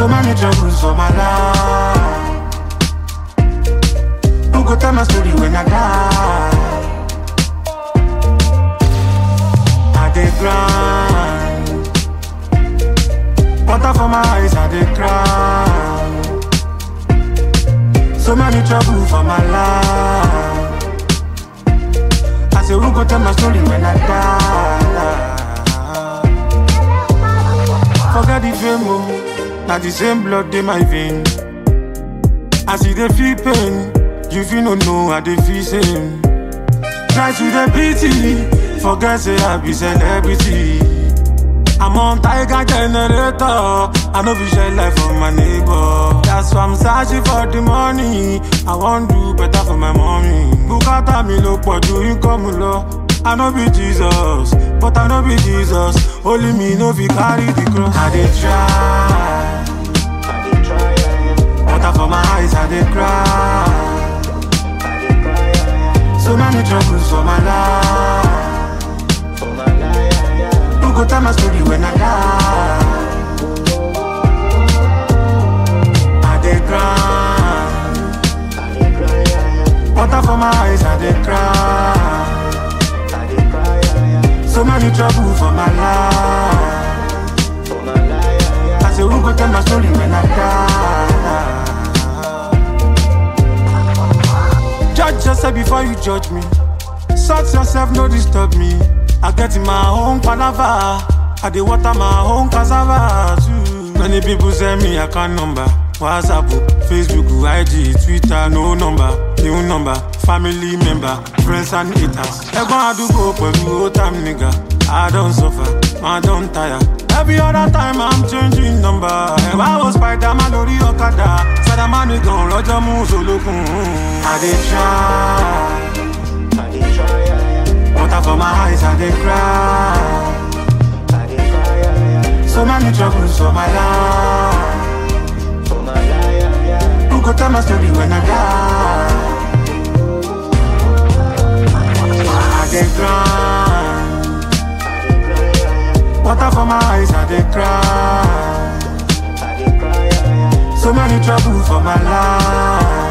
So many troubles for my life. Who go tell my story when I die? I dey grind. Water for my eyes, I dey cry. So many trouble for my life. I say, who go tell my story when I die? Forget the fame, oh. Now the same blood in my vein. I see the feel pain. You feel no know I dey feel same. Try to the pity. Forget say I be celebrity. I'm on tiger generator. I know we share life for my neighbor. That's why I'm searching for the money. I want do better for my mommy. Bukata mi lo pọ̀ ju income lọ. I know be Jesus, but I know be Jesus. Only me no fit carry the cross. I dey try. Water for my eyes, I dey cry. So many troubles for my life. Who go tell my story when I die? I dey cry. Water for my eyes, I dey cry. So many trouble for my life. I say, who go tell my story when I die? Judge yourself before you judge me. Sort yourself, no disturb me. I get in my own palava. I dey water my own cassava too. Many people send me account number. WhatsApp, Facebook, IG, Twitter, no number, new number, family member, friends and haters. Ẹ̀gbọ́n àdúgbò pẹ̀lú old time nigga. I don suffer, I don tire. Every other time I'm changing number. Ẹ̀wá wo Spiderman lórí ọ̀kadà. Spiderman nìkan lọ́jọ́ mú solókun. I dey try. Water for my eyes, I dey cry. So many troubles for my life. Who go tell my story when I die? I dey grind. Water for my eyes, I dey cry. So many trouble for my life.